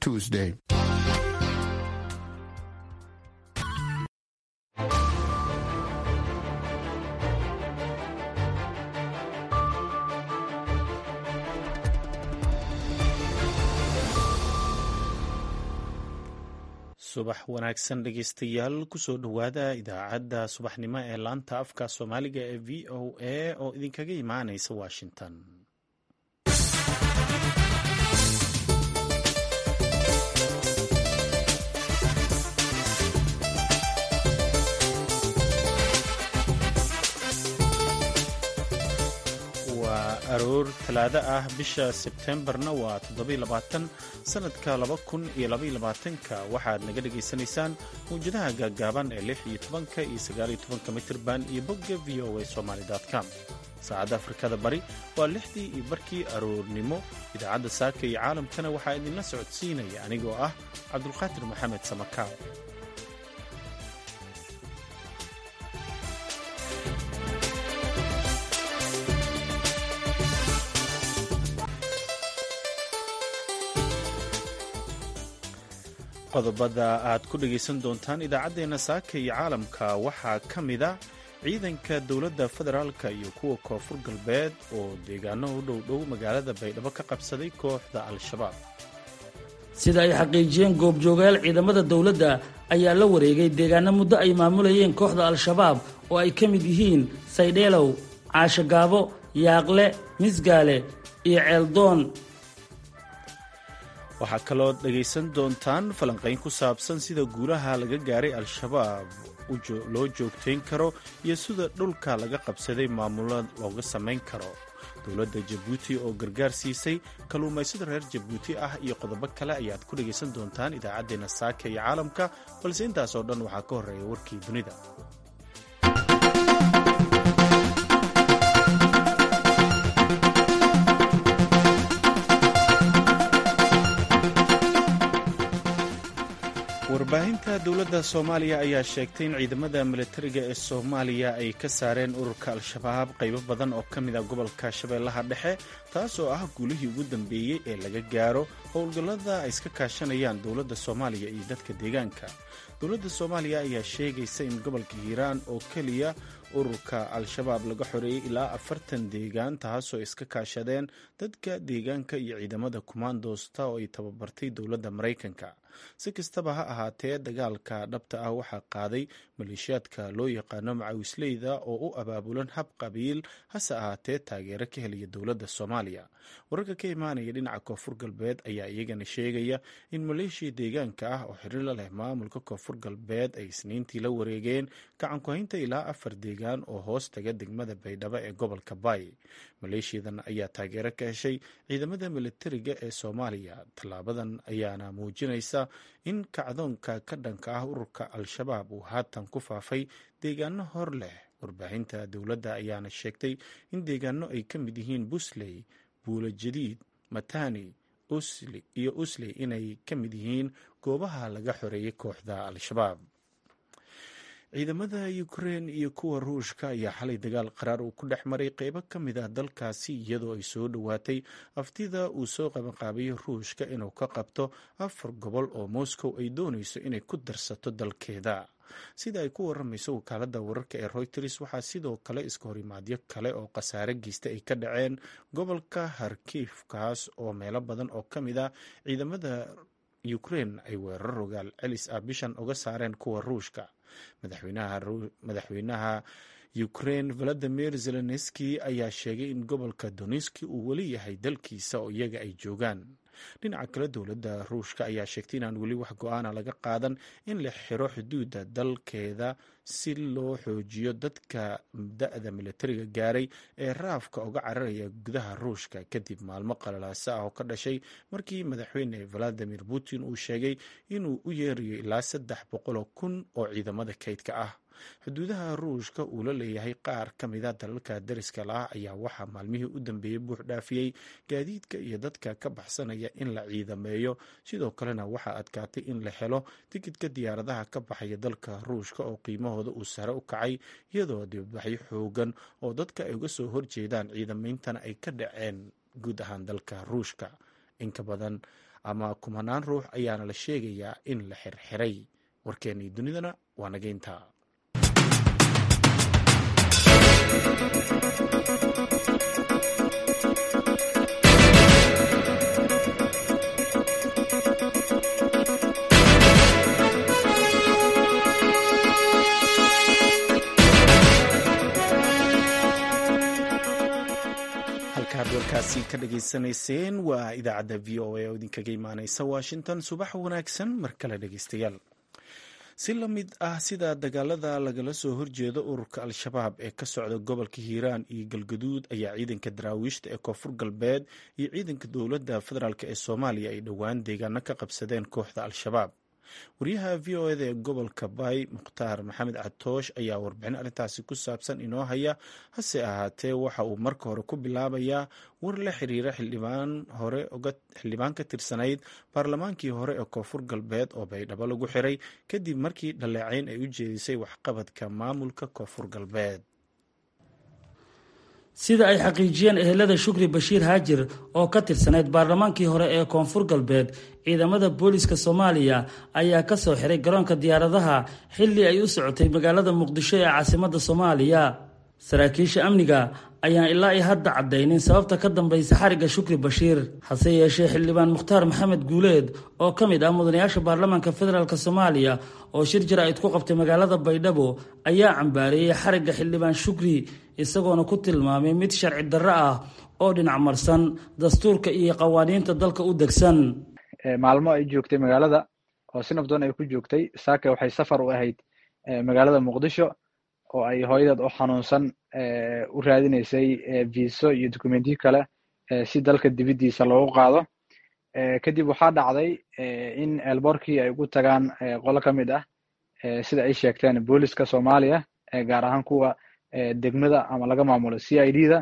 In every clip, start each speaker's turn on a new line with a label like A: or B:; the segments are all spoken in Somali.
A: Tuesday.
B: subax wanaagsan dhegeystayaal kusoo dhowaada idaacadda subaxnimo ee laanta afka soomaaliga ee v o a oo idinkaga imaaneysa washington waa aroor talaado ah bisha sebtembarna waa sanadka ka waxaad naga dhegaysanaysaan mawjadaha gaaggaaban ee iyo mitrban iyo bogga v o a somalycom saacadda afrikada bari waa lixdii iyo barkii aroornimo idaacadda saaka iyo caalamkana waxaa idinla socodsiinaya anigoo ah cabdulqaadir maxamed samakaal qodobada aad ku dhegaysan doontaan idaacaddeenna saaka iyo caalamka waxaa ka mida ciidanka dowladda federaalka iyo kuwa koonfur galbeed oo deegaano u dhowdhow magaalada baydhabo ka qabsaday kooxda al-shabaab
C: sida ay xaqiijiyeen goobjoogayaal ciidamada dowladda ayaa la wareegay deegaano muddo ay maamulayeen kooxda al-shabaab oo ay ka mid yihiin saydheelow caashogaabo yaaqle misgaale iyo ceeldoon
B: waxaa kaloo dhegaysan doontaan falanqayn ku saabsan sida guulaha laga gaaray al-shabaab loo joogtayn karo iyo sida dhulka laga qabsaday maamulo looga samayn karo dowladda jabuuti oo gargaar siisay kalluumaysada reer jabuuti ah iyo qodobo kale ayaad ku dhegaysan doontaan idaacaddeenna saaka iyo caalamka balse intaas oo dhan waxaa ka horreeya warkii dunida warbaahinta dowladda soomaaliya ayaa sheegtay in ciidamada milatariga ee soomaaliya ay ka saareen ururka al-shabaab qaybo badan oo ka mid a gobolka shabeellaha dhexe taas oo ah guulihii ugu dambeeyey ee laga gaaro howlgallada ay iska kaashanayaan dowladda soomaaliya iyo dadka deegaanka dowladda soomaaliya ayaa sheegaysa in gobolka hiiraan oo keliya ururka al-shabaab laga xoreeyey ilaa afartan deegaan taasoo iska kaashadeen dadka deegaanka iyo ciidamada kumaandoosta oo ay tababartay dowladda maraykanka si kastaba ha ahaatee dagaalka dhabta ah waxaa qaaday maleeshiyaadka loo yaqaano macawisleyda oo u abaabulan hab qabiil hase ahaatee taageero ka helaya dowladda soomaaliya wararka ka imaanaya dhinaca koonfur galbeed ayaa iyagana sheegaya in maleeshiya deegaanka ah oo xiriir la leh maamulka koonfur galbeed ay isniintii la wareegeen gacankuhaynta ilaa afar deegaan oo hoos taga degmada baydhabo ee gobolka bay maleeshiyadan ayaa taageero ka heshay ciidamada militariga ee soomaaliya tallaabadan ayaana muujinaysa in kacdoonka ka dhanka ah ururka al-shabaab uu haatan ku faafay deegaano hor leh warbaahinta dowladda ayaana sheegtay in deegaano ay ka mid yihiin busley buulo jadiid matani iyo usley inay ka mid yihiin goobaha laga xoreeyay kooxda al-shabaab ciidamada ukrein iyo kuwa ruushka ayaa xalay dagaal qaraar uu ku dhex maray qeybo ka mid ah dalkaasi iyadoo ay soo dhowaatay aftida uu soo qabanqaabayay ruushka inuu ka qabto afar gobol oo moscow ay doonayso inay ku darsato dalkeeda sida ay ku waramayso wakaalada wararka ee reuters waxaa sidoo kale iska horimaadyo kale oo khasaare geysta ay ka dhaceen gobolka harkiif kaas oo meelo badan oo ka mid ah ciidamada ukrein ay weerar rogaal celis ah bishan uga saareen kuwa ruushka madaxweynaha ukrein valadimir zelenski ayaa sheegay in gobolka donetski uu weli yahay dalkiisa oo iyaga ay joogaan dhinaca kale dowladda ruushka ayaa sheegtay inaan weli wax go-aana laga qaadan in la xiro xuduudda dalkeeda si loo xoojiyo dadka da-da militariga gaaray ee raafka uga cararaya gudaha ruushka kadib maalmo qalalaasa ah oo ka dhashay markii madaxweyne valadimir putin uu sheegay inuu u yeerayo ilaa saddex boqoloo kun oo ciidamada kaydka ah xuduudaha ruushka uu la leeyahay qaar ka mida dalalka dariska lah ayaa waxaa maalmihii u dambeeyey buux dhaafiyey gaadiidka iyo dadka ka baxsanaya in la ciidameeyo sidoo kalena waxaa adkaatay in la helo tikidka diyaaradaha ka baxaya dalka ruushka oo qiimahooda uu sare u kacay iyadoo dibadbaxyo xoogan oo dadka ay uga soo horjeedaan ciidameyntana ay ka dhaceen guud ahaan dalka ruushka inka badan ama kumanaan ruux ayaana la sheegayaa in la xirxiray warkeennii dunidana waa nageynta halkaad warkaasi ka dhageysanayseen waa idaacadda v o a oo idinkaga imaaneysa washington subax wanaagsan mar kale dhegeystayaal si la mid ah sida dagaalada lagala soo horjeedo ururka al-shabaab ee ka socda gobolka hiiraan iyo galgaduud ayaa ciidanka daraawiishta ee koonfur galbeed iyo ciidanka dowladda federaalk ee soomaaliya ay dhowaan deegaano ka qabsadeen kooxda al-shabaab wariyaha v o eda ee gobolka bay mukhtaar maxamed catoosh ayaa warbixin arrintaasi ku saabsan inoo haya hase ahaatee waxa uu marka hore ku bilaabayaa war la xiriira xildhibaan hore xildhibaan ka tirsanayd baarlamaankii hore ee koonfur galbeed oo baydhabo lagu xiray kadib markii dhaleecayn ay u jeedisay waxqabadka maamulka koonfur galbeed
C: sida ay xaqiijiyeen ehelada shukri bashiir haajir oo ka tirsanayd baarlamaankii hore ee koonfur galbeed ciidamada booliska soomaaliya ayaa ka soo xiray garoonka diyaaradaha xilli ay u socotay magaalada muqdisho ee caasimadda soomaaliya saraakiisha amniga ayaan ilaa i hadda caddaynin sababta ka dambaysa xarigga shukri bashiir hase yeeshee xildhibaan mukhtaar maxamed guuleed oo ka mid ah mudanayaasha baarlamaanka federaalk soomaaliya oo shir jara-id ku qabtay magaalada baydhabo ayaa cambaareeyey xarigga xildhibaan shukri isagoona ku tilmaamay mid sharci darro ah oo dhinac marsan dastuurka iyo qawaaniinta dalka u degsan
A: maalmo ay joogtay magaalada oo si nabdoon ay ku joogtay saaka waxay safar u ahayd magaalada muqdisho oo ay hooyadeed oo xanuunsan u raadinaysay viso iyo dokumentiyo kale si dalka dibiddiisa loogu qaado kadib waxaa dhacday in elborkii ay ugu tagaan qolo ka mid ah sida ay sheegteen booliska soomaaliya gaar ahaan kuwa degmada ama laga maamulo c i d da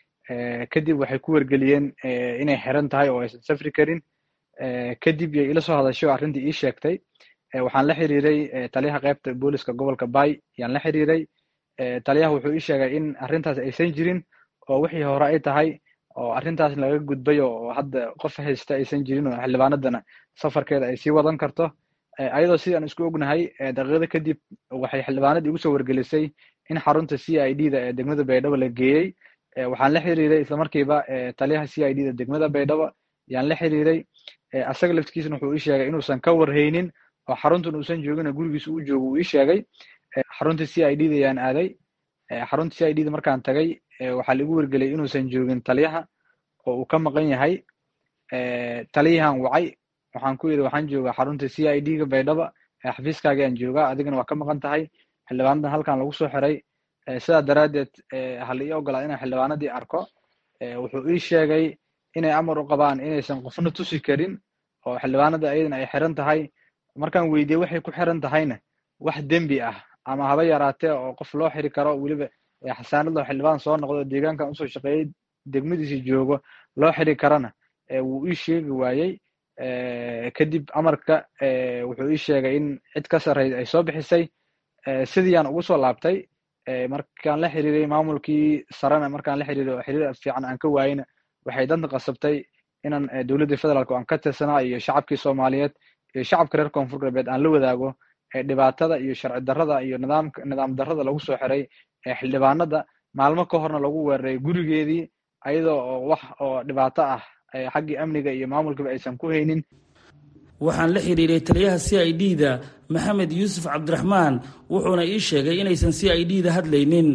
A: kadib waxay ku wargeliyeen inay xiran tahay oo aysan safri karin kadib yay ila soo hadasho arrintii ii sheegtay waxaan la xiriiray taliyaha qaybta booliska gobolka bay yaan la xiriiray taliyaha wuxuu ii sheegay in arrintaas aysan jirin oo wixii hore ay tahay oo arrintaas laga gudbay oo hadda qof haysta aysan jirin oo xildhibaanadana safarkeeda ay sii wadan karto ayadoo sidaan isku ognahay daqiiqada kadib waxay xildhibaanadii igu soo wargelisay in xarunta c i d da ee degmada baydhabo la geeyey waxaan la xiriiray islamarkiiba taliyaha c i d da degmada baydhabo yaan la xiriiray asaga laftigiisna wuxuu ii sheegay inuusan ka warhaynin oo xaruntan uusan joogin gurigiisa u joogo uu ii sheegay xarunta c i d da yaan aaday xarunta c i d da markaan tagay waxaa laigu wargeliyay inuusan joogin taliyaha oo uu ka maqan yahay taliyahan wacay waxaan ku yidhi waxaan joogaa xarunta c i d ga baydhaba xafiiskaaga aan joogaa adigana waa ka maqan tahay xildhibaanadan halkan lagu soo xiray sidaa daraaddeed hala ii ogolaa inaan xildhibaanadii arko wuxuu ii sheegay inay amar u qabaan inaysan qofna tusi karin oo xildhibaanada ayadana ay xiran tahay markaan weydiiyey waxay ku xiran tahayna wax dembi ah ama haba yaraatee oo qof loo xiri karo weliba xasaanadoo xildhibaan soo noqdo deegaankan usoo shaqeeyey degmadiisi joogo loo xiri karana wuu ii sheegi waayey kadib amarka wuxuu ii sheegay in cid ka sarreyd ay soo bixisay sidiiyaan ugu soo laabtay markaan la xiriiray maamulkii sarena markaan la xiriiray oo xiriir fiican aan ka waayeyna waxay danta qasabtay inaan dowladda federaalk aan ka tirsanaa iyo shacabkii soomaaliyeed iyo shacabka reer koonfur galbeed aan la wadaago dhibaatada iyo sharci darrada iyo nidaamka nidaam darrada lagu soo xiray xildhibaanada maalmo ka horna lagu weeraray gurigeedii ayadoo oo wax oo dhibaato ah xaggii amniga iyo maamulkaba aysan ku haynin
C: waxaan la xiriiray taliyaha c i d da maxamed yuusuf cabdiraxmaan wuxuuna ii sheegay inaysan c i d da hadlaynin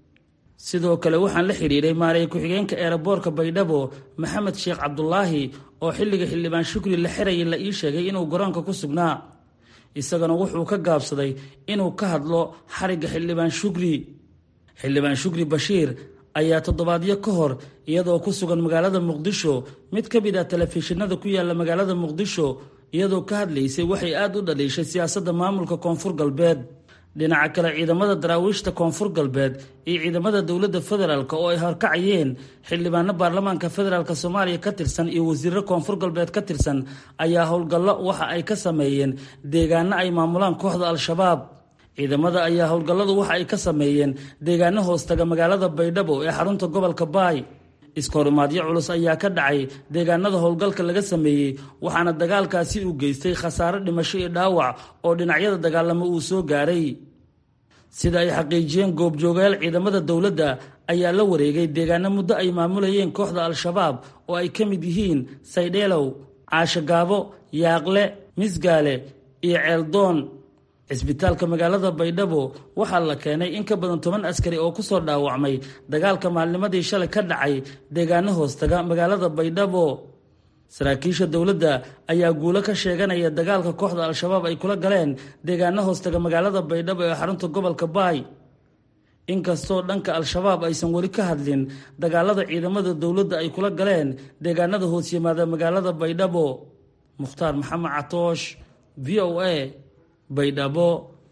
C: sidoo kale waxaan la xiriiray maareey ku-xigeenka eeraboorka baydhabo maxamed sheekh cabdulaahi oo xilliga xildhibaan shukri la xirayay la ii sheegay inuu garoonka ku sugnaa isagana wuxuu ka gaabsaday inuu ka hadlo xarigga xildhibaan shukri xildhibaan shukri bashiir ayaa toddobaadyo ka hor iyadoo ku sugan magaalada muqdisho mid ka mid ah telefishinada ku yaala magaalada muqdisho iyadoo ka hadlaysay waxay aada u dhaliishay siyaasadda maamulka koonfur galbeed dhinaca kale ciidamada daraawiishta koonfur galbeed iyo ciidamada dowladda federaalk oo ay horkacayeen xildhibaano baarlamaanka federaalk soomaaliya ka tirsan iyo wasiiro koonfur galbeed ka tirsan ayaa howlgallo waxa ay ka sameeyeen deegaano ay maamulaan kooxda al-shabaab ciidamada ayaa howlgalladu waxa ay ka sameeyeen deegaano hoostaga magaalada baydhabo ee xarunta gobolka baay iskahorimaadyo culus ayaa ka dhacay deegaanada howlgalka laga sameeyey waxaana dagaalkaasi uu geystay khasaare dhimasho iyo dhaawac oo dhinacyada dagaalamo uu soo gaaray sida ay xaqiijiyeen goobjoogayaal ciidamada dowladda ayaa la wareegay deegaano muddo ay maamulayeen kooxda al-shabaab oo ay ka mid yihiin saydheelow caashagaabo yaaqle misgaale iyo ceeldoon cisbitaalka magaalada baydhabo waxaa la keenay in ka badan toban askari oo kusoo dhaawacmay dagaalka maalnimadii shalay ka dhacay deegaano hoostaga magaalada baydhabo saraakiisha dowladda ayaa guulo ka sheeganaya dagaalka kooxda al-shabaab ay kula galeen deegaano hoostaga magaalada baydhabo ee xarunta gobolka baay inkastoo dhanka al-shabaab aysan weli ka hadlin dagaalada ciidamada dowladda ay kula galeen deegaanada hoos yimaada magaalada baydhabo mukhtaar maxamed catoosh v o a baydhabo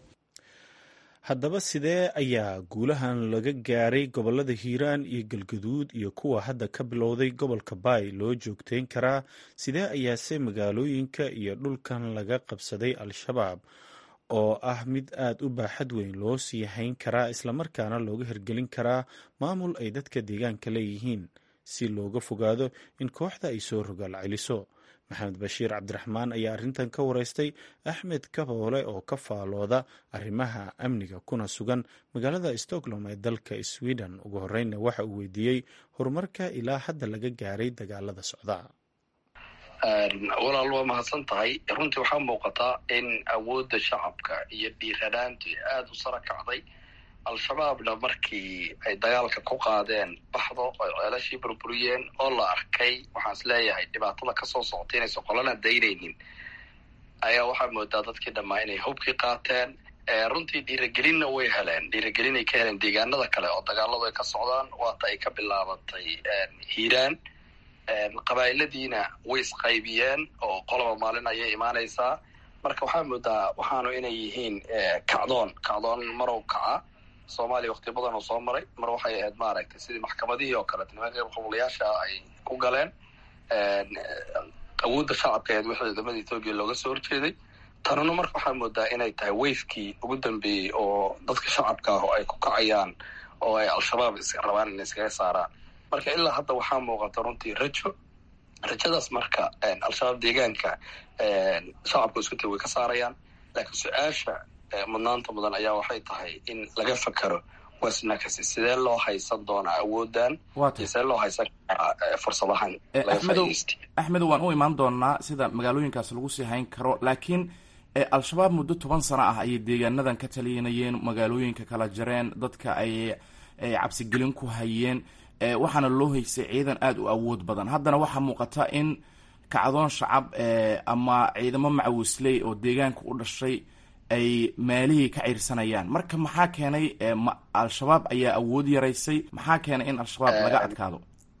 B: haddaba sidee ayaa guulahan laga gaaray gobolada hiiraan iyo galgaduud iyo kuwa hadda ka bilowday gobolka baay loo joogteyn karaa sidee ayaase magaalooyinka iyo dhulkan laga qabsaday al-shabaab oo ah mid aada u baaxad weyn loo sii hayn karaa islamarkaana looga hirgelin karaa maamul ay dadka deegaanka leeyihiin si looga fogaado in kooxda ay soo rogaal celiso maxamed bashiir cabdiraxmaan ayaa arrintan ka wareystay axmed kaboole oo ka faalooda arrimaha amniga kuna sugan magaalada stockholm ee dalka sweden ugu horreynna waxa uu weydiiyey horumarka ilaa hadda laga gaaray dagaalada socda
D: walaal waa mahadsan tahay runtii waxaa muuqataa in awoodda shacabka iyo dhiiranaantu aada u sara kacday al-shabaabna markii ay dagaalka ku qaadeen baxdo ay ceelashii burburiyeen oo la arkay waxaan is leeyahay dhibaatada kasoo socota inaysan qolana daynaynin ayaa waxaa moodaa dadkii dhammaa inay hubkii qaateen runtii dhiiragelinna way heleen dhiiragelinay ka heleen deegaanada kale oo dagaaladu ay ka socdaan waata ay ka bilaabatay hiiraan qabaa'iladiina way isqaybiyeen oo qoloba maalin ayay imaanaysaa marka waxaa moodaa waxaanu inay yihiin kacdoon kacdoon marow kaca soomaaliya wakti badan oo soo maray mar waxay ahayd maaragtay sidii maxkamadihii oo kaleet nimanka qabulayaasha ay ku galeen awoodda shacabka aheed wixii ciidamada ethoobiya looga soo horjeeday tanuna marka waxaa moodaa inay tahay wayfkii ugu dambeeyey oo dadka shacabka ah oo ay ku kacayaan oo ay al-shabaab is rabaan inay iskaga saaraan marka ilaa hadda waxaa muuqata runtii rajo rajadaas marka al-shabaab deegaanka shacabka isku tay way ka saarayaan laakiin su-aasha mudnaanta mudan ayaa waxay tahay in laga fakero wasnakasi sidee loo haysan doonaa awoodan iyo sidee loo haysan karaa fursadahan
E: axmedow waan u imaan doonaa sida magaalooyinkaas lagu sii hayn karo laakiin al-shabaab muddo toban sano ah ayay deegaanadan ka talinayeen magaalooyinka kala jareen dadka ay cabsigelin ku hayeen waxaana loo haysay ciidan aada u awood badan haddana waxaa muuqata in kacdoon shacab ama ciidamo macawisley oo deegaanka u dhashay ay maalihii ka ciirsanayaan marka maxaa keenay al-shabaab ayaa awood yaraysay maxaa keenay in al-shabaab laga adkaado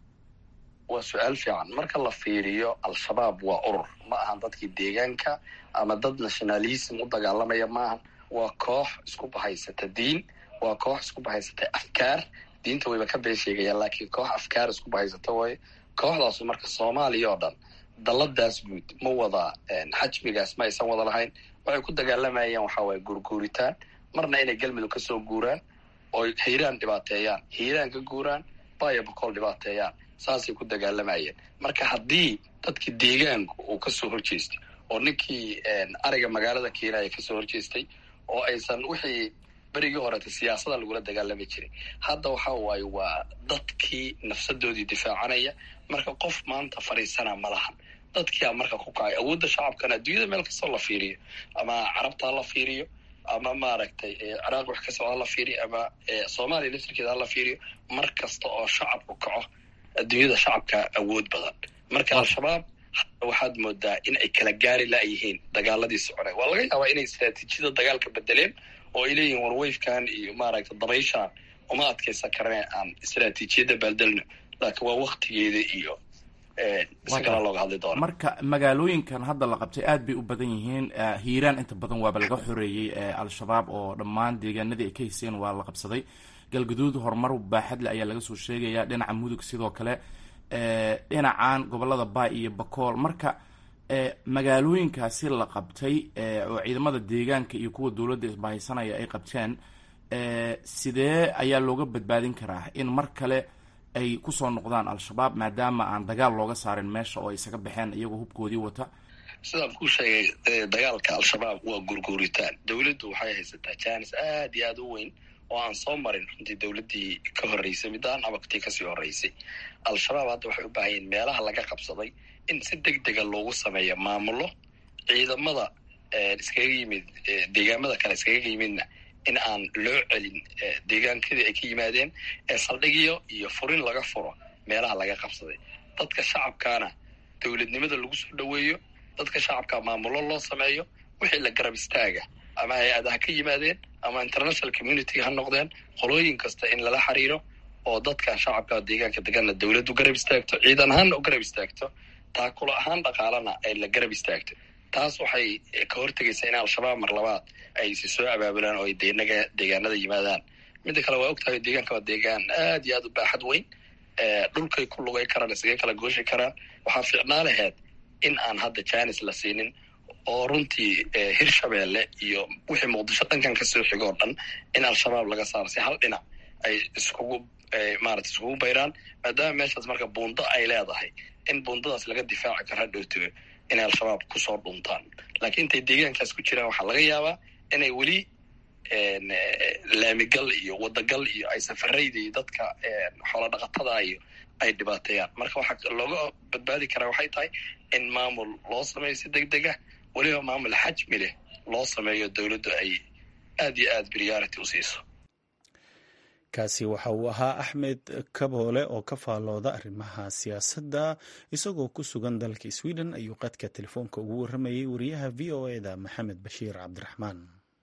D: waa su-aal fiican marka la fiiriyo al-shabaab waa urur ma ahan dadkii deegaanka ama dad nationalism u dagaalamaya maahan waa koox isku bahaysata diin waa koox isku bahaysata afkaar diinta wayba ka been sheegayaan laakiin koox afkaar isku bahaysata waaye kooxdaasu marka soomaaliya oo dhan dalladaas guud ma wada xajmigaas ma aysan wada lahayn waxay ku dagaalamayaan waxaa waye guurguuritaan marna inay galmudug ka soo guuraan oo hiiraan dhibaateeyaan hiiraan ka guuraan baya bokool dhibaateeyaan saasay ku dagaalamayeen marka haddii dadki deegaanku uu kasoo horjeestay oo ninkii ariga magaalada keenaya kasoo horjeestay oo aysan wixii berigii horeta siyaasada lagula dagaalami jiray hadda waxa waaye waa dadkii nafsadoodii difaacanaya marka qof maanta fadhiisana ma lahan dadkia marka ku kacay awoodda shacabkana adduunyada meel kastoo la fiiriyo ama carabta hala fiiriyo ama maaragtay ciraaq wax ka socda hala fiiriyo ama soomaaliya laftirkeeda hala fiiriyo mar kasta oo shacabku kaco adduunyada shacabka awood badan marka al-shabaab waxaad moodaa in ay kala gaari la-yihiin dagaaladii soconay waa laga yaabaa inay istraatiijiyada dagaalka bedeleen oo ay leeyihin warwayfkan iyo maaragta dabayshaan uma adkaysan karane aan istraatiijiyadda baaldelno laakiin waa waktigeeda iyo si kala looga hadli doona
E: marka magaalooyinkan hadda la qabtay aad bay u badan yihiin hiiraan inta badan waaba laga xoreeyey al-shabaab oo dhammaan deegaanadii ay ka hayseen waa la qabsaday galgaduud horumar baaxadle ayaa laga soo sheegayaa dhinaca mudug sidoo kale dhinacan gobolada baay iyo bakool marka magaalooyinkaasi la qabtay oo ciidamada deegaanka iyo kuwa dowladda isbahaysanaya ay qabteen sidee ayaa looga badbaadin karaa in mar kale ay kusoo noqdaan al-shabaab maadaama aan dagaal looga saarin meesha oo ay isaga baxeen iyagoo hubkoodii wata
D: sidaan kuu sheegay dagaalka al-shabaab waa gurguuritaan dowladdu waxay haysataa jaanis aad iyo aad u weyn oo aan soo marin runtii dowladdii ka horreysay midaan abagtii kasii horreysay al-shabaab hadda waxay u baahan yihin meelaha laga qabsaday in si deg dega loogu sameeyo maamulo ciidamada iskaga yimid deegaamada kale iskaga yimidna in aan loo celin deegaankadii ay ka yimaadeen ee saldhigyo iyo furin laga furo meelaha laga qabsaday dadka shacabkaana dowladnimada lagu soo dhoweeyo dadka shacabka maamulo loo sameeyo wixii la garab istaaga ama hay-ada ha ka yimaadeen ama international community ha noqdeen qolooyin kasta in lala xiriiro oo dadka shacabka deegaanka deganna dowladdu garab istaagto ciidan ahaanna u garab istaagto taakula ahaan dhaqaalana ay la garab istaagto taas waxay ka hortegaysaa in al-shabaab mar labaad ay si soo abaabulaan oo ay denaga deegaanada yimaadaan midda kale waa ogtahay deegaanka waa deegaan aad iyo aad u baaxad weyn dhulkay ku lugay karaan isaga kala gooshi karaan waxaa fiicnaa laheyd in aan hadda janis la siinin oo runtii hirshabeelle iyo wixii muqdisho dhankan kasoo xigo oo dhan in al-shabaab laga saaro si hal dhinac ay iskugu maarata iskugu bayraan maadaama meeshaas marka buundo ay leedahay in buundadaas laga difaaci karo hadhowto inay al-shabaab kusoo dhuntaan laakiin intay deegaankaas ku jiraan waxaa laga yaabaa inay weli laamigal iyo wadagal iyo ay safarayda iyo dadka xoola dhaqatada iyo ay dhibaateeyaan marka waxaa looga badbaadi karaa waxay tahay in maamul loo sameeyo si deg deg ah weliba maamul xajmi leh loo sameeyo dowladdu ay aad iyo aad priority u siiso
B: kaasi waxa uu ahaa axmed kaboole oo ka faallooda arrimaha siyaasadda isagoo ku sugan dalka sweden ayuu qadka telefoonka ugu warramayay wariyaha v o e da maxamed bashiir cabdiraxmaan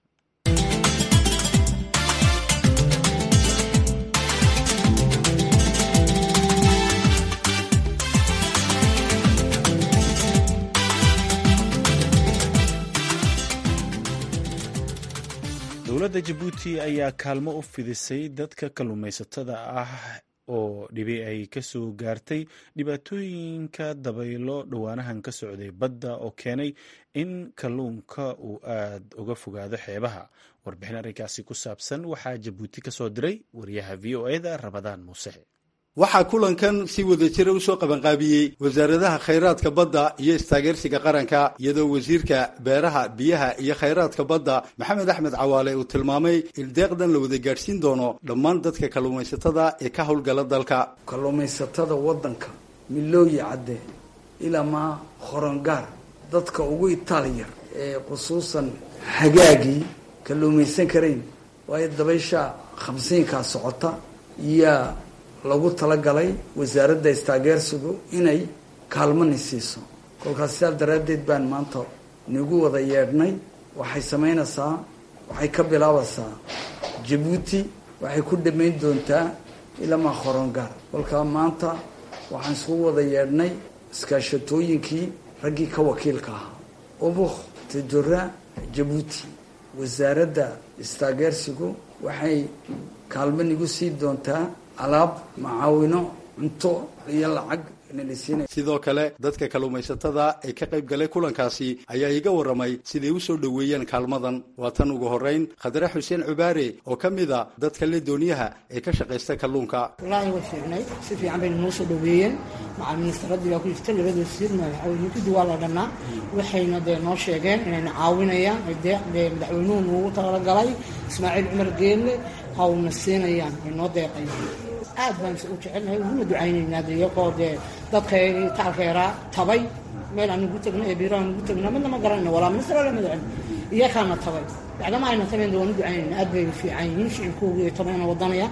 B: dowladda jabuuti ayaa kaalmo u fidisay dadka kalluumaysatada ah oo dhibi ay ka soo gaartay dhibaatooyinka dabaylo dhowaanahan ka socday badda oo keenay in kalluunka uu aad uga fogaado xeebaha warbixin arrinkaasi ku saabsan waxaa jabuuti ka soo diray wariyaha v o eda rabadaan muuse
F: waxaa kulankan si wada jira usoo qabanqaabiyey wasaaradaha khayraadka badda iyo istaageersiga qaranka iyadoo wasiirka beeraha biyaha iyo khayraadka badda maxamed axmed cawaale uu tilmaamay in deeqdan la wada gaadhsiin doono dhammaan dadka kalluumaysatada ee ka howlgala dalka
G: kalluumaysatada waddanka milooyi cadde ilamaa horongaar dadka ugu itaaliyar ee khusuusan hagaagii kalluumaysan karayn waayo dabaysha khamsiinkaa socota iyaa lagu talagalay wasaaradda istaageersigu inay kaalmani siiso kolkaas sidaas daraaddeed baan maanta nagu wada yeedhnay waxay samaynaysaa waxay ka bilaabaysaa jabuuti waxay ku dhammayn doontaa ilamaa horongaar kolkaa maanta waxaan isugu wada yeedhnay iskaashatooyinkii raggii ka wakiilka ahaa ubuk tajora jabuuti wasaaradda istaageersigu waxay kaalmo nagu sii doontaa alaab macaawino cunto iyo lacag
F: sidoo kale dadka kalluumaysatada ee ka qayb galay kulankaasi ayaa iga warramay siday u soo dhoweeyeen kaalmadan waa tan ugu horrayn khadre xuseen cubaare oo ka mid a dadka le dooniyaha ee ka shaqaysta kalluunka
H: wallaahi way fiicnay si fiican bayna noo soo dhoweeyeen macal ministaraddii baa ku jirta labada wasiir madaxweynekudi waa la dhannaa waxayna dee noo sheegeen inayna caawinayaan dee madaxweynuhu nuugu talagalay ismaaciil cumar geelle hawna siinayaan ay noo deeqayaan aad baan u jecelnahay uguna ducaynaynaa de iyagoo dee dadkaygii taalkeeraa tabay meel aan ugu tegna ee biiro aan ugu tegna midna ma garanayna walaa minister wala madaxweyne iyakaana tabay bacdama ayna tabayn de waan u ducaynayna aad bay fiican yihiin shicibkoogi ay tabayna wadanaya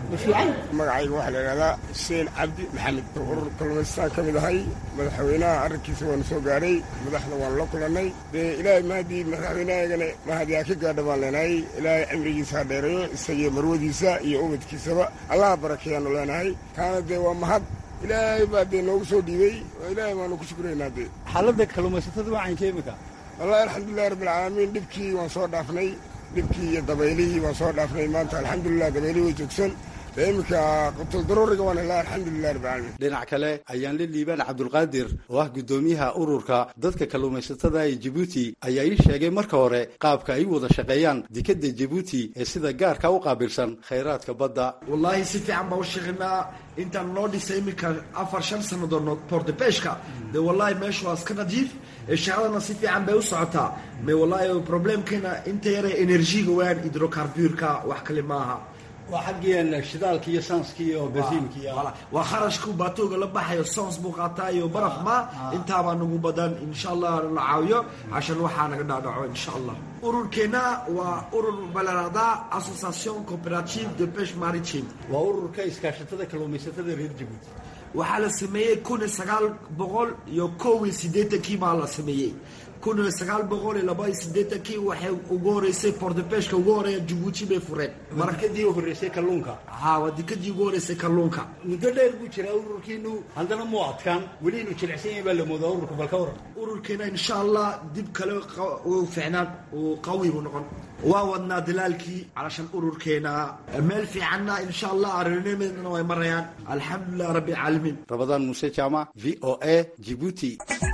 I: magacayga waxaa la idhahdaa xuseen cabdi maxamed urur kalluumaystaan ka mid ahay madaxweynaha arrinkiisa waanu soo gaadhay madaxda waanu la kulannay dee ilaahay mahadii madaxweynahaygana mahadiyaa ka gaadha baan leenahay ilaahay cimrigiisa ha dheereeyo isagiyo marwadiisa iyo ubadkiisaba allaha barakeeyaanu leenahay taana dee waa mahad ilaahay baa dee noogu soo dhiibey oo ilaahay baanu ku shukuraynaa dee
F: xaaladda kalluumaysatada wacaynka imika
I: wallahi alxamdulilahi rabbilcaalamiin dhibkii waan soo dhaafnay dhibkii iyo dabaylihii waan soo dhaafnay maanta alxamdulilah dabaylihii way joogsan dee iminka qutuldaruuriga waan helaa alxamdulilah rabbi caalamiin
F: dhinac kale ayaan la liibaan cabdulqaadir oo ah guddoomiyaha ururka dadka kalluumaysatada ee jabuuti ayaa ii sheegay marka hore qaabka ay u wada shaqeeyaan dekadda jabuuti ee sida gaarka u qaabilsan khayraadka badda
J: wallaahi si fiican baa u shaqeynaa intaan noo dhisay iminka afar shan sannadood portebeshka dee wallaahi meeshu waa iska nadiif shaqadana si fiican bay u socotaa me wallaahi problemkeena inta yare energiga waan hidrocarburka wax kale maaha
F: waa xaggii shidaalka iyo saanska iyo basiinka iyo
J: waa kharashku baatooga la baxayo sons buu qaataa iyo baraf ma intaabaa nagu badan insha allah la caawiyo cashan waxaa naga dhaadhaco insha allah ururkeena waa urur balarada association cooperative de peche maritime
F: waa ururka iskaashatada kalluumaysatada reer jabuuti
J: waxaa la sameeyey kun iyo sagaal boqol iyo kow iyo siddeetankii baa la sameeyey kun iyo sagaal boqol iyo laba iyo siddeetankii waxay ugu horeysay portebeshka ugu horeeya jabuuti bay fureen
F: markadii u horreysay kalluunka
J: ha waa dekadii ugu horeysay kalluunka
F: muddo dheer buu jiraa ururkiinu haddana muu adkaan weli inuu jilicsan yahay baa la moodaa ururka balka waran
J: ururkeena insha allah dib kale uu ficnaan uu qawi buu noqon waa wadnaa dalaalkii calashan ururkeena meel fiicanna insha allah arrimadeedana way marayaan alxamdulilah rabbi caalamiin
F: rabadaan muuse jaamac v o a jibuuti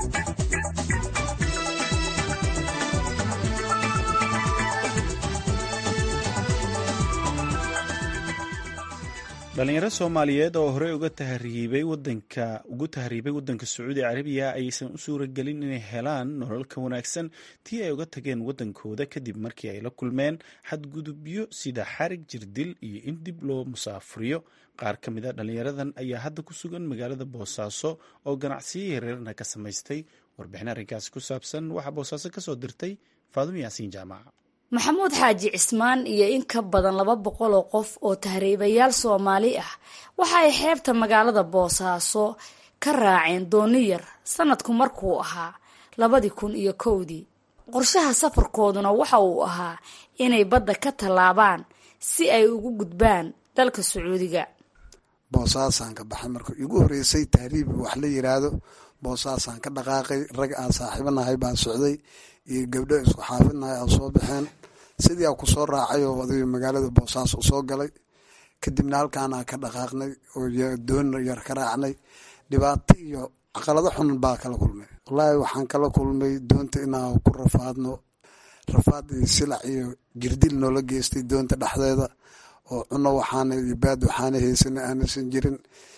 B: dhalinyaro soomaaliyeed oo horey uga tahriibay wadanka ugu tahriibay waddanka sacuudi carabiya aysan u suuragelin inay helaan nolol ka wanaagsan tii ay uga tageen waddankooda kadib markii ay la kulmeen xadgudubyo sida xarig jirdil iyo in dib loo musaafuriyo qaar ka mid a dhalinyaradan ayaa hadda ku sugan magaalada boosaaso oo ganacsiyo yareerna ka samaystay warbixin arrinkaasi ku saabsan waxaa boosaaso kasoo dirtay faadimo yaasiin jaamaca
K: maxamuud xaaji cismaan iyo in ka badan laba boqol oo qof oo tahriibayaal soomaali ah waxa ay xeebta magaalada boosaaso ka raaceen dooni yar sanadku markuu ahaa labadii kun iyo kowdii qorshaha safarkooduna waxa uu ahaa inay badda ka tallaabaan si ay ugu gudbaan dalka sacuudiga
L: boosaasaan ka baxay marka igu horeysay tahriib wax la yiraahdo boosaasaan ka dhaqaaqay rag aan saaxiibanahay baan socday iyo gabdho isku xaafidnahay aan soo baxeen sidii aan kusoo raacay oo oday magaalada boosaaso usoo galay kadibna halkaanaan ka dhaqaaqnay oo doon yar ka raacnay dhibaato iyo caqalado xun baa kala kulmay wallaahi waxaan kala kulmay doonta inaan ku rafaadno rafaad iyo silac iyo jirdil noola geystay doonta dhexdeeda oo cuno waxaana iyo baad waxaana haysana aanaysan jirin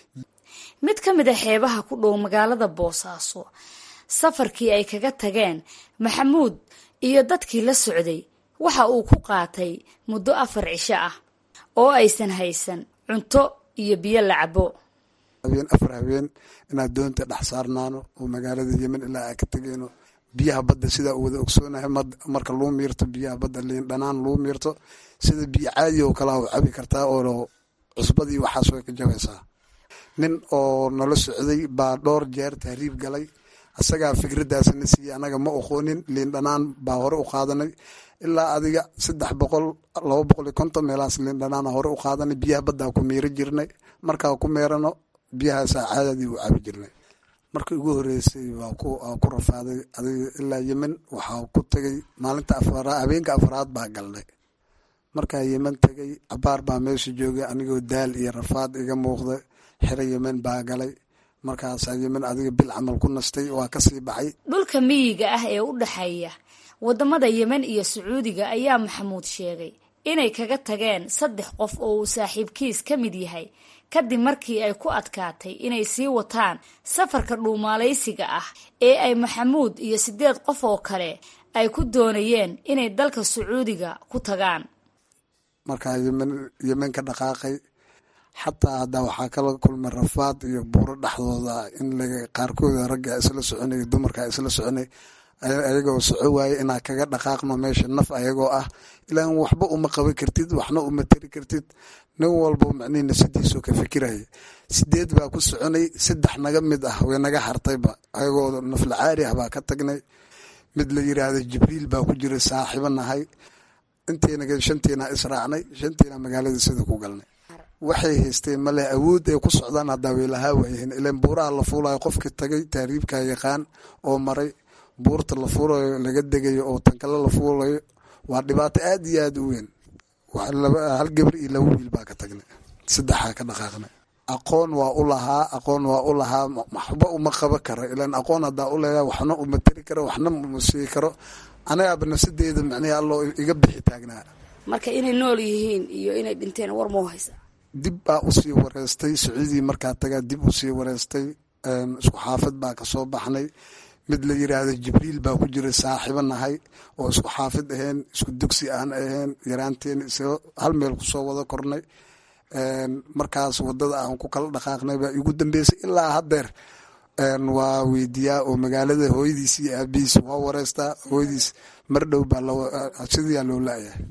K: mid ka mid a xeebaha ku dhow magaalada boosaaso safarkii ay kaga tageen maxamuud iyo dadkii la socday waxa uu ku qaatay muddo afar cisho ah oo aysan haysan cunto iyo biyo la cabo
L: habeen afar habeen inaad doonta dhex saarnaano oo magaalada yemen ilaa aa ka tegeyno biyaha badda sidaa u wada ogsoonahay marka luu miirto biyaha badda liin dhanaan luu miirto sida biyo caadi oo kalea u cabi kartaa oo cusbadii waxaas way ka jabaysaa nin oo nala socday baa dhowr jeer tahriib galay asagaa fikraddaasna siiyey anaga ma oqoonin liin dhanaan baa hore u qaadanay ilaa adiga saddex boqol laba boqol iyo konton meelahaas liin dhanaana hore u qaadanay biyaha baddaa ku miiro jirnay markaa ku meerano biyahaasaa caadadii u cabi jirnay marka ugu horeysay waa ku rafaaday adiga ilaa yemen waxaa ku tegay maalinta afara habeenka afaraad baa galnay markaa yemen tegay cabaar baa meesha joogay anigoo daal iyo rafaad iga muuqda xero yemen baa galay markaasaa yemen adiga bil camal ku nastay waa kasii baxay
K: dhulka miyiga ah ee u dhexeeya wadamada yemen iyo sacuudiga ayaa maxamuud sheegay inay kaga tageen saddex qof oo uu saaxiibkiis ka mid yahay kadib markii ay ku adkaatay inay sii wataan safarka dhuumaalaysiga ah ee ay maxamuud iyo siddeed qof oo kale ay ku doonayeen inay dalka sacuudiga ku tagaan
L: markaa yemen yemen ka dhaqaaqay xataa haddaa waxaa kala kulmay rafaad iyo buuro dhexdooda in qaarkooda ragga isla soconay dumarka isla soconay ayagoo soco waaye inaa kaga dhaqaaqno meesha naf ayagoo ah ilaan waxba uma qaban kartid waxna uma tari kartid nin walba macnihi nafsadiisoo ka fikiraya sideed baa ku soconay saddex naga mid ah way naga hartayba ayagoo nafla caari ah baa ka tagnay mid la yiraahdo jibriil baa ku jira saaxiibo nahay inteena shantiina israacnay shantiina magaalada sida ku galnay waxay haysteen male awood ay ku socdaan haddaa way lahaa waayeen ilan buuraha la fuulayo qofka tagay taariibka yaqaan oo maray buurta la fuulayo laga degayo oo tankale la fuulayo waa dhibaato aad iyo aad u weyn hal gabar iyo laba wiil baa ka tagnay saddexaa ka dhaqaaqnay aqoon waa u lahaa aqoon waa u lahaa waxba uma qaba karo ilaan aqoon haddaa u leeyahay waxna uma tari karo waxna uma sii karo anagaaba nafsadeeda macnihi alloo iga bixi taagnaa
K: marka inay nool yihiin iyo inay dhinteen war mau haysa
L: dib baa usii wareystay sacuudii markaa tagaa dib usii wareystay isku xaafad baa kasoo baxnay mid la yiraahdo jibriil baa ku jira saaxiibo nahay oo isku xaafid aheen isku dugsi aan aheen yaraanteen isga hal meel kusoo wada kornay markaas wadada aan ku kala dhaqaaqnay baa igu dambeysay ilaa haddeer waa weydiiyaa oo magaalada hooyadiis iyo aabihiis waa wareystaa hooyadiis mar dhow baa sidiyaa loo laayahay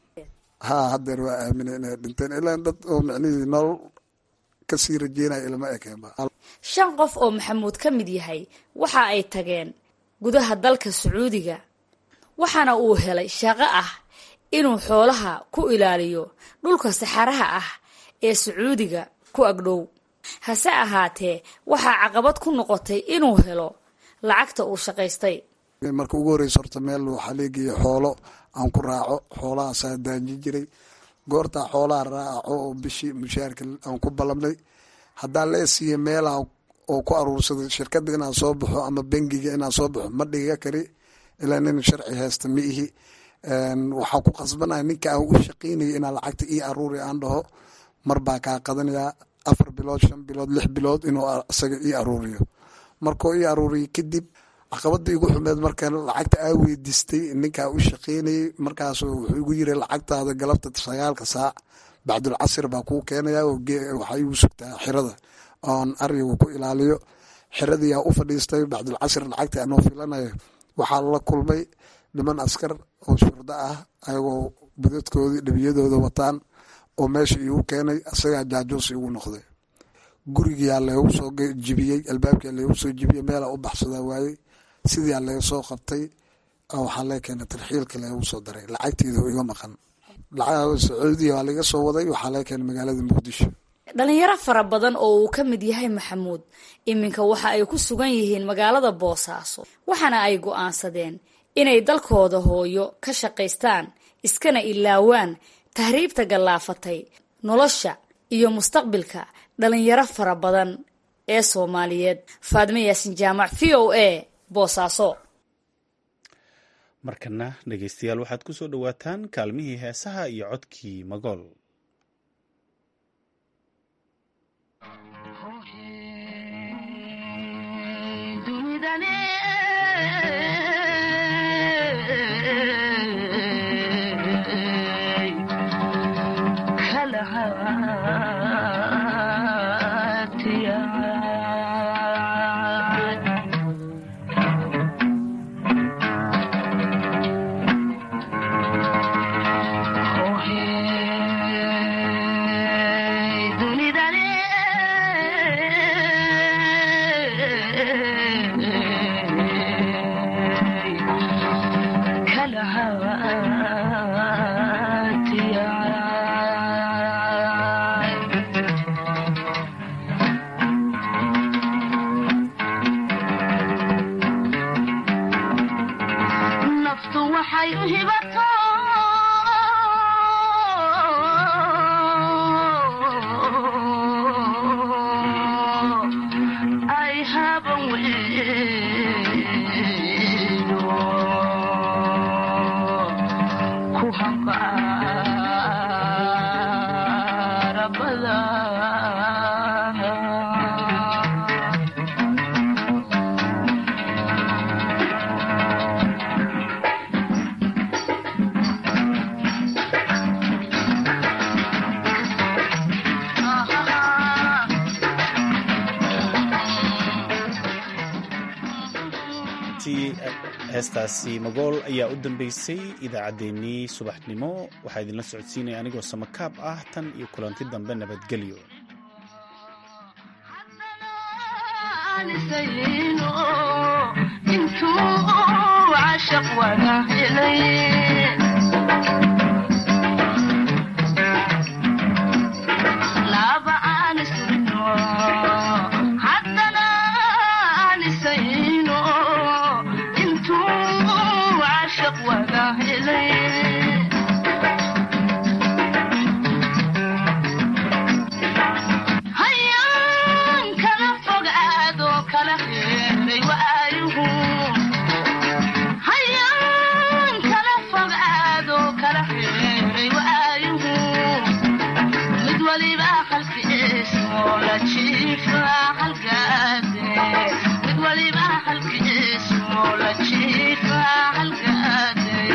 L: ha haddeer waa aamina inay dhinteen ilaa dad oo micnihii nolol kasii rajeynaya ilma ekeenba
K: shan qof oo maxamuud ka mid yahay waxa ay tageen gudaha dalka sacuudiga waxaana uu helay shaqo ah inuu xoolaha ku ilaaliyo dhulka saxaraha ah ee sacuudiga ku agdhow hase ahaatee waxaa caqabad ku noqotay inuu helo lacagta uu shaqaystay
L: marka ugu horreysa horta meel waxaa leegeeya xoolo aan ku raaco xoolahaasaa daaji jiray goortaa xoolaha raaco oo bishii mushaarka aan ku ballamnay haddaa lee siiya meelaha oo ku aruursaday shirkadda inaan soo baxo ama bengiga inaan soo baxo ma dhiga kari ilaa nin sharci haysta ma ihi waxaa ku qasbanaya ninka aan u shaqeynaya inaa lacagta ii aruuri aan dhaho mar baa kaa qadanayaa afar bilood shan bilood lix bilood inuu isaga ii aruuriyo markuu ii aruuriyo kadib caqabada igu xumeed marka lacagta aa weydiistay ninkaa u shaqeynayay markaas wuxuu igu yiri lacagtaada galabta sagaalka saac bacdulcasir baa kuu keenaya waxaa igu sugtaa xirada oon ariga ku ilaaliyo xiradiyaa u fadhiistay bacdulcasir lacagta anoo filanayo waxaa la kulmay niman askar oo shurdo ah ayagoo budadkoodii dhibiyadooda wataan oo meesha iigu keenay isagaa jaajuus igu noqday gurigiyaa leegu soo jibiyey albaabkia leegu soo jibiyey meelaa u baxsadaa waayey sidiyaa lega soo qabtay waxaa lee keenay tarxiilka leegu soo daray lacagteeda iga maqan sacuudiya waa laga soo waday waxaa lee keenay magaalada muqdisho
K: dhalinyaro fara badan oo uu ka mid yahay maxamuud iminka waxa ay ku sugan yihiin magaalada boosaaso waxaana ay go'aansadeen inay dalkooda hooyo ka shaqaystaan iskana ilaawaan tahriibta gallaafatay nolosha iyo mustaqbilka dhalinyaro fara badan ee soomaaliyeed faadme yaasin jaamac v o a boosaaso
B: markana dhegaystayaal waxaad ku soo dhowaataan kaalmihii heesaha iyo codkii magool heestaasi magool ayaa u dambeysay idaacaddeenii subaxnimo waxaa idinla socodsiinaya anigoo samakaab ah tan iyo kulanti dambe nabadgelyo
M: wada helay